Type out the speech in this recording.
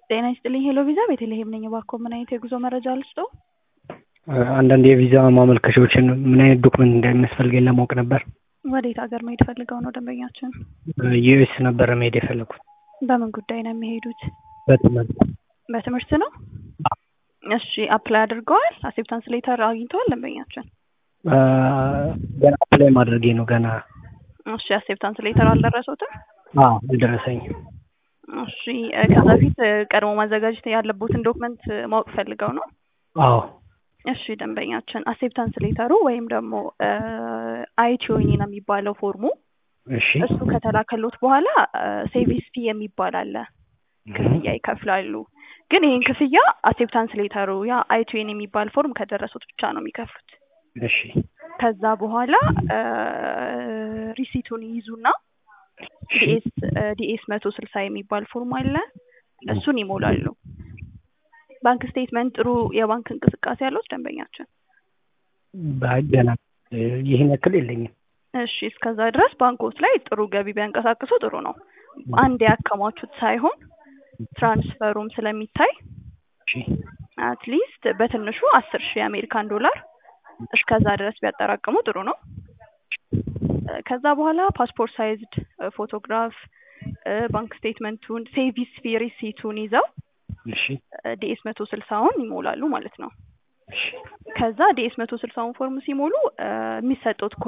ጤና ይስጥልኝ ሄሎ ቪዛ ቤተልሔም ነኝ። እባክዎ ምን አይነት የጉዞ መረጃ ልስጥዎ? አንዳንድ የቪዛ ማመልከቻዎችን ምን አይነት ዶክመንት እንደሚያስፈልገኝ ለማወቅ ነበር። ወዴት ሀገር መሄድ ፈልገው ነው ደንበኛችን? ዩኤስ ነበረ መሄድ የፈለኩት በምን ጉዳይ ነው የሚሄዱት? በትምህርት በትምህርት ነው? እሺ አፕላይ አድርገዋል? አክሴፕታንስ ሌተር አግኝተዋል ደንበኛችን? ገና አፕላይ ማድረጌ ነው ገና። እሺ አክሴፕታንስ ሌተር አልደረሱትም? አዎ አልደረሰኝም። እሺ ከዛ በፊት ቀድሞ ማዘጋጀት ያለቦትን ዶክመንት ማወቅ ፈልገው ነው? አዎ እሺ ደንበኛችን አክሴፕታንስ ሌተሩ ወይም ደግሞ አይቲኦኒ ነው የሚባለው ፎርሙ እሺ እሱ ከተላከሎት በኋላ ሴቪስ ፊ የሚባል አለ ክፍያ ይከፍላሉ። ግን ይህን ክፍያ አክሴፕታንስ ሌተሩ ያ አይቲኦኒ የሚባል ፎርም ከደረሱት ብቻ ነው የሚከፍሉት። እሺ ከዛ በኋላ ሪሲቱን ይይዙና ዲኤስ ዲኤስ መቶ ስልሳ የሚባል ፎርም አለ እሱን ይሞላሉ። ባንክ ስቴትመንት ጥሩ የባንክ እንቅስቃሴ ያለው ደንበኛችን? ባይ ገና ይህን ያክል የለኝም። እሺ እስከዛ ድረስ ባንኮች ላይ ጥሩ ገቢ ቢያንቀሳቅሱ ጥሩ ነው። አንድ ያከማቹት ሳይሆን ትራንስፈሩም ስለሚታይ እሺ አትሊስት በትንሹ አስር ሺህ የአሜሪካን ዶላር እስከዛ ድረስ ቢያጠራቅሙ ጥሩ ነው። ከዛ በኋላ ፓስፖርት ሳይዝድ ፎቶግራፍ፣ ባንክ ስቴትመንቱን፣ ሴቪስ ፊ ሪሲቱን ይዘው እሺ ዲኤስ መቶ ስልሳውን ይሞላሉ ማለት ነው። እሺ ከዛ ዲኤስ መቶ ስልሳውን ፎርም ሲሞሉ የሚሰጡት